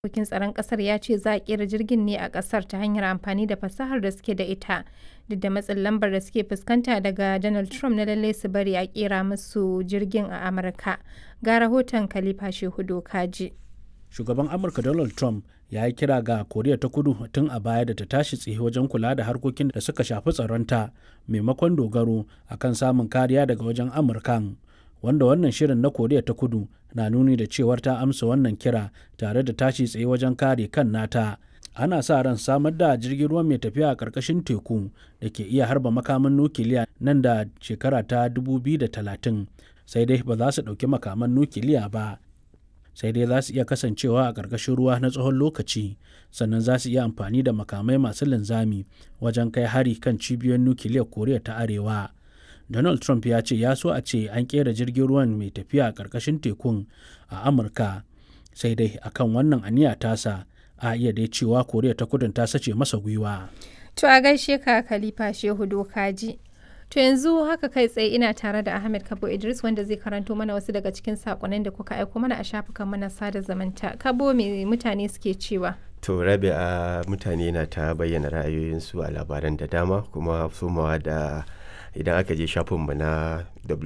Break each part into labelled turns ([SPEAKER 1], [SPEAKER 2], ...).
[SPEAKER 1] harkokin tsaron ƙasar ya ce za a ƙera jirgin ne a ƙasar ta hanyar amfani da fasahar da suke da ita duk da matsin lambar da suke fuskanta daga Donald Trump na lallai su bari a ƙera musu jirgin a Amurka. Ga rahoton Khalifa Shehu Dokaji.
[SPEAKER 2] Shugaban Amurka Donald Trump ya yi kira ga Koriya ta Kudu tun a baya da ta tashi tsaye wajen kula da harkokin da suka shafi tsaronta maimakon dogaro akan samun kariya daga wajen Amurkan. wanda wannan shirin na koriya ta kudu na nuni da cewar ta amsa wannan kira tare da tashi tsaye wajen kare kan nata ana sa ran samar da jirgin ruwa mai tafiya a ƙarƙashin teku da ke iya harba makaman nukiliya nan da shekara ta 2030 sai dai ba za su ɗauki makaman nukiliya ba sai dai za su iya kasancewa a ƙarƙashin ruwa na tsawon lokaci sannan za su iya amfani da makamai masu linzami wajen kai hari kan cibiyoyin nukiliyar koriya ta arewa Donald Trump ya ce ya so a ce an kera jirgin ruwan mai tafiya a ƙarƙashin tekun a Amurka sai dai akan wannan aniya tasa a iya dai cewa Koriya ta kudin ta sace masa gwiwa.
[SPEAKER 1] To a gaishe ka Khalifa Shehu Dokaji. To yanzu haka kai tsaye ina tare da Ahmed Kabo Idris wanda zai karanto mana wasu daga cikin sakonnin da kuka aiko mana a shafukan mana sada zamanta. Kabo me mutane suke cewa?
[SPEAKER 3] To rabi a mutane na ta bayyana ra'ayoyinsu a labaran da dama kuma somawa da idan aka je shafinmu na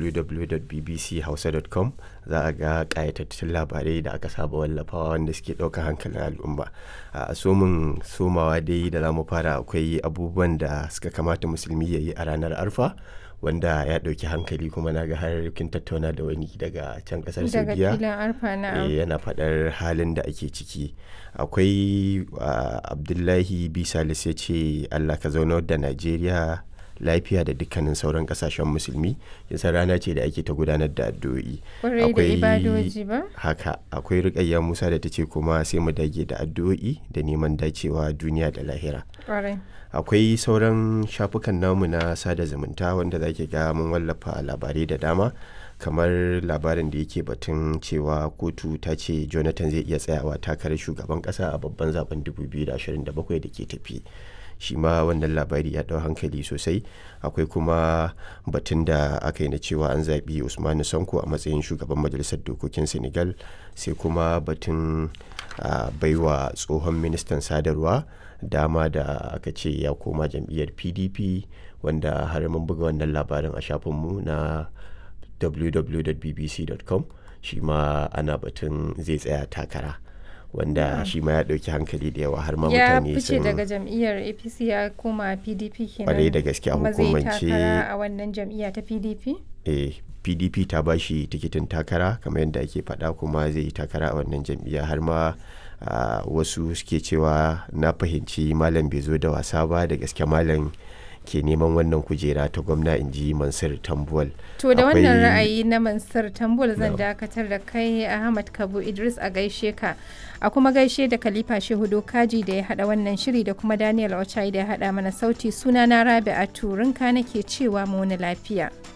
[SPEAKER 3] www.bbchausa.com za a ga ƙayatattun labarai da aka saba wallafawa wanda suke ɗaukar hankalin al'umma a somin somawa dai da za mu fara akwai abubuwan da suka kamata musulmi ya yi a ranar arfa wanda ya ɗauki hankali kuma na ga har kin tattauna da wani daga can ƙasar saudiya yana faɗar halin da ake ciki akwai abdullahi bisalis ya ce allah ka zaunar da najeriya lafiya da dukkanin sauran kasashen musulmi yasa rana ce da ake ta gudanar da addu'o'i
[SPEAKER 1] akwai
[SPEAKER 3] haka akwai rikayya musa da ta ce kuma sai mu dage da addu'o'i da neman dacewa duniya da lahira akwai sauran shafukan namu na sada zumunta wanda zaki ga mun wallafa labarai da dama kamar labarin da yake batun cewa kotu ta ce jonathan zai iya tsayawa takarar shugaban kasa a babban zaben 2027 da ke tafi shi ma wannan labari ya ɗau hankali sosai akwai kuma batun da aka yi na cewa an zaɓi usmanu sanko a matsayin shugaban majalisar dokokin senegal sai kuma batun baiwa tsohon ministan sadarwa dama da aka ce ya koma jam'iyyar pdp wanda har mun buga wannan labarin a shafinmu na www.bbc.com shi ma ana batun zai tsaya takara wanda shi ma ya ɗauki hankali da yawa har ma mutane
[SPEAKER 1] ya fice daga jam'iyyar apc ya koma pdp kenan
[SPEAKER 3] kwarai da gaske a hukumance
[SPEAKER 1] a wannan jam'iyya ta pdp
[SPEAKER 3] eh pdp ta ba shi tikitin takara kamar yadda ake faɗa kuma zai yi takara a wannan jam'iyya har ma wasu suke cewa na fahimci malam bai zo da wasa ba da gaske malam ke neman wannan kujera ta gwamna in ji mansur tambuwal
[SPEAKER 1] to da wannan ra'ayi na mansur tambuwal zan dakatar da kai ahmad kabu idris a gaishe ka a kuma gaishe da khalifa shehu kaji da ya hada wannan shiri da kuma daniel ochai da ya hada mana sauti suna na rabi a turinka nake cewa mu wani lafiya